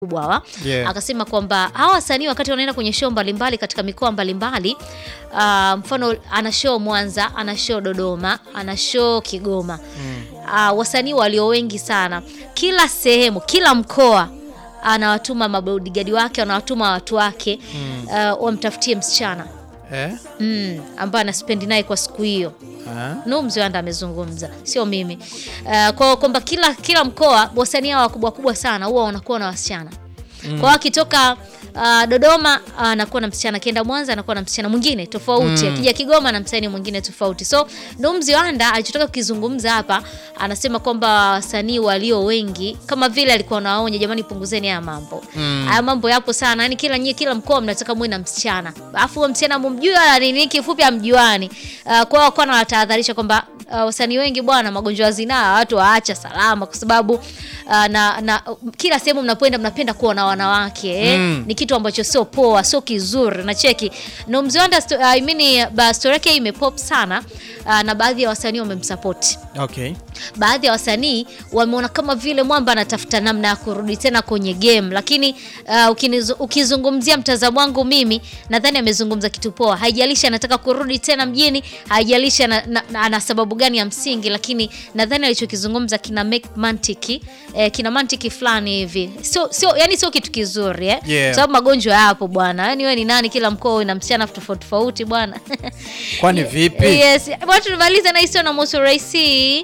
kubwa hawa Yeah. akasema kwamba hawa wasanii wakati wanaenda kwenye show mbalimbali katika mikoa mbalimbali uh, mfano ana show Mwanza, ana show Dodoma, ana show Kigoma uh, wasanii walio wengi sana, kila sehemu, kila mkoa anawatuma mabodigadi wake, anawatuma watu wake uh, wamtafutie msichana Eh? mm, ambaye anaspendi naye kwa siku hiyo. Ah. No, Mziwanda amezungumza, sio mimi. Uh, kwa kwamba kila kila mkoa wasanii hawa wakubwa wakubwa sana huwa wanakuwa na wasichana kwa hiyo akitoka uh, Dodoma uh, anakuwa na msichana, akienda Mwanza anakuwa na msichana mwingine tofauti, akija Kigoma na msanii mwingine tofauti. So ndo Mziwanda alichotaka kukizungumza hapa, anasema kwamba wasanii walio wengi kama vile alikuwa anawaonya, jamani, punguzeni haya mambo haya mambo yapo sana, yani kila nyie, kila mkoa mnataka muwe na msichana, alafu huyo msichana mumjui wala nini, kifupi amjuani. Uh, kwa hiyo kwa anawatahadharisha kwamba uh, wasanii wengi bwana, magonjwa ya zinaa watu waacha salama, kwa sababu uh, na, na kila sehemu mnapoenda mnapenda kuwa na wanawake eh? Mm. Ni kitu ambacho sio poa, sio kizuri na cheki no Mziwanda sto- uh, I mean, ba story yake imepop sana uh, na baadhi ya wasanii wamemsupport Okay. baadhi ya wasanii wameona kama vile mwamba anatafuta namna ya kurudi tena kwenye game, lakini uh, ukinizu- ukizungumzia mtazamo wangu mimi nadhani amezungumza kitu poa. Haijalishi anataka kurudi tena mjini, haijalishi ana, na, na- ana sababu gani ya msingi, lakini nadhani alichokizungumza kina make mantiki eh, kina mantiki fulani hivi, sio sio, yani sio kitu kizuri eh? Yeah. Sababu magonjwa yapo bwana, yani wewe ni nani? Kila mkoa una msichana tofauti tofauti bwana. Kwani vipi? Yes, bwana tumaliza na histo na Musu Raisi.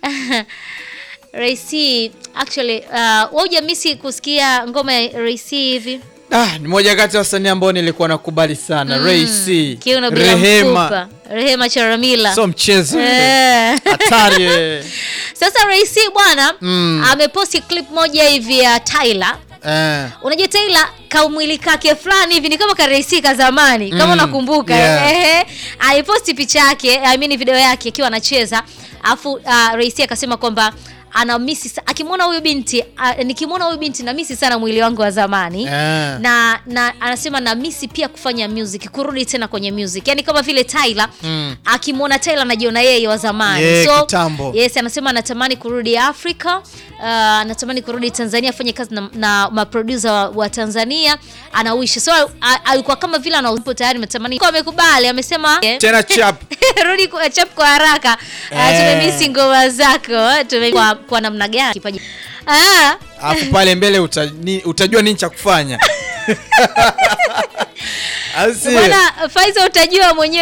Raisi actually uh, wewe hujamisi kusikia ngoma ya Raisi hivi? Ah, ni moja kati ya wasanii ambao nilikuwa nakubali sana. Ray C, Kiuno bila Rehema. mfupa. Rehema Charamila. So mchezo. Eh. Hatari. eh. Sasa Raisi bwana Mm. ameposti clip moja hivi ya Tyler. Eh. Unajua Tyler kamwili kake fulani hivi ni kama kareisi ka zamani kama Mm, unakumbuka yeah. ehe. Aliposti picha yake, I mean video yake akiwa anacheza, afu uh, Raisi akasema kwamba ana misi sa- akimwona huyu binti uh, nikimwona huyu binti na misi sana mwili wangu wa zamani Eh. na, na anasema na misi pia kufanya music kurudi tena kwenye music yani kama vile Tyler Mm. akimwona Tyler anajiona yeye wa zamani Yeah, kitambo. yes anasema anatamani kurudi Afrika uh, anatamani kurudi Tanzania afanye kazi na, na maproducer wa, wa Tanzania anawishi so a- alikuwa kama vile anaupo tayari ametamani kwa amekubali amesema Tena chap. rudi kwa chap kwa haraka uh, Eh. tumemisi ngoma zako tume kwa, kwa namna gani kipaji ah Alafu pale mbele uta, ni, utajua nini cha kufanya. Au sio? bwana Faiza utajua mwenyewe